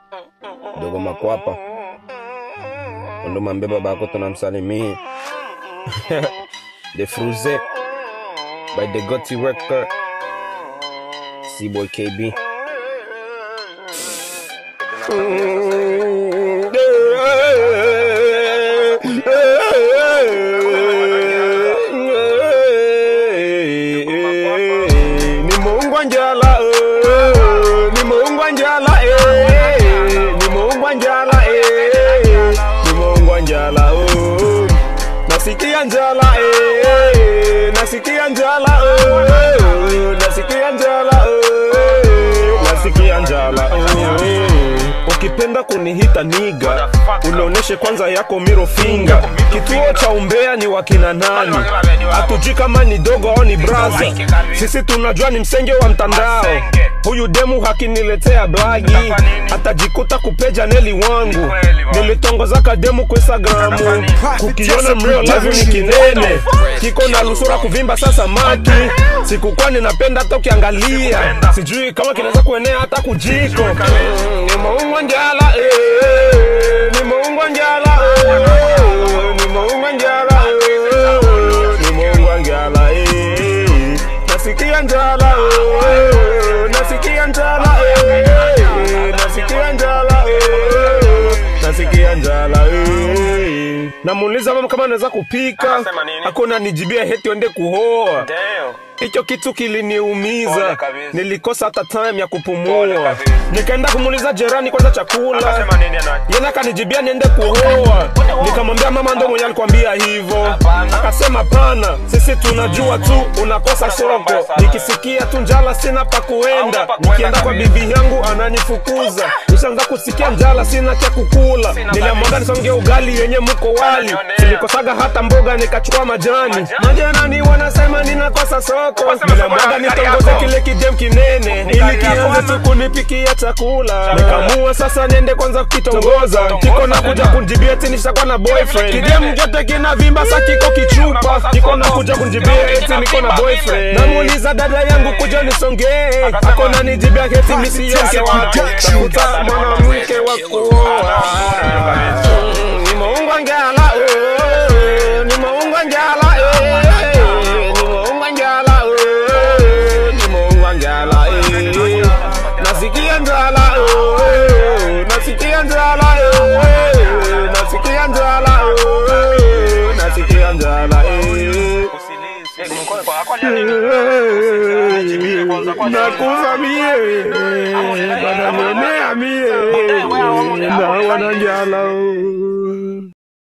dogo makwapa ndo mambe babako tunamsalimia the fruze by the goti record c-boy kb nimeungwa njala eh, nimeungwa njala eh, nimeungwa njala eh, nimeungwa njala oh. nasikia njala eh, nasikia njala eh, nasikia njala eh, nasikia njala eh. ukipenda kunihita niga unaoneshe kwanza yako miro finga kituo cha umbea ni wakina nani hatujui kama ni dogo au ni braza sisi tunajua ni msenge wa mtandao huyu demu hakiniletea blagi atajikuta kupeja neli wangu nilitongozaka demu kwa instagramu kukiona mrio live ni kinene kiko na lusura kuvimba sasa maki sikukuwa ninapenda hata ukiangalia sijui kama kinaweza kuenea hata kujiko Mm, nimeungwa njala eh, nimeungwa njala eh, nimeungwa njala eh, nimeungwa njala eh, nasikia njala eh, nasikia njala eh, nasikia njala eh, nasikia njala eh. namuuliza mama kama anaweza kupika Anasema nini? hakuna nijibia heti wende kuhoa Damn. hicho kitu kiliniumiza Pole kabisa. nilikosa hata time ya Pole kupumua kabisa. nikaenda kumuuliza jirani kwanza chakula Akasema nini ana? yena akanijibia niende kuhoa nikamwambia mama ndo mwenye alikwambia hivyo Hapana. akasema pana sisi tunajua tu unakosa soko nikisikia tu njala sina pa kuenda Hauna pa kuenda nikienda kwa kabisa. bibi yangu ananifukuza nishaanza kusikia njala sina cha kukula Sina niliamwaga kabisa. nisonge ugali yenye mko wali Unanionea. silikosaga hata mboga nikachukua majani Majani? majirani wanasema ninakosa soko Wasema niliamwaga soko ya nitongoze gari kile kidem kinene ili gari yako kianze ama? tu kunipikia chakula nikamua sasa niende kwanza kukitongoza kiko na kuja kunjibia eti nishakuwa na boyfriend kidem jote kina vimba sa kiko kichupa kiko na kuja kunjibia eti niko na boyfriend namuuliza dada yangu kuja nisongee ako na nijibia eti misiyoke wake tafuta mwanamke wa kuoa Mm, nimeungwa njala eh, nimeungwa njala eh, nimeungwa njala eh, nimeungwa njala eh, nasikia njala eh, nasikia njala eh, nasikia njala eh, nasikia njala eh. nakufa mie bananionea mie na wananjala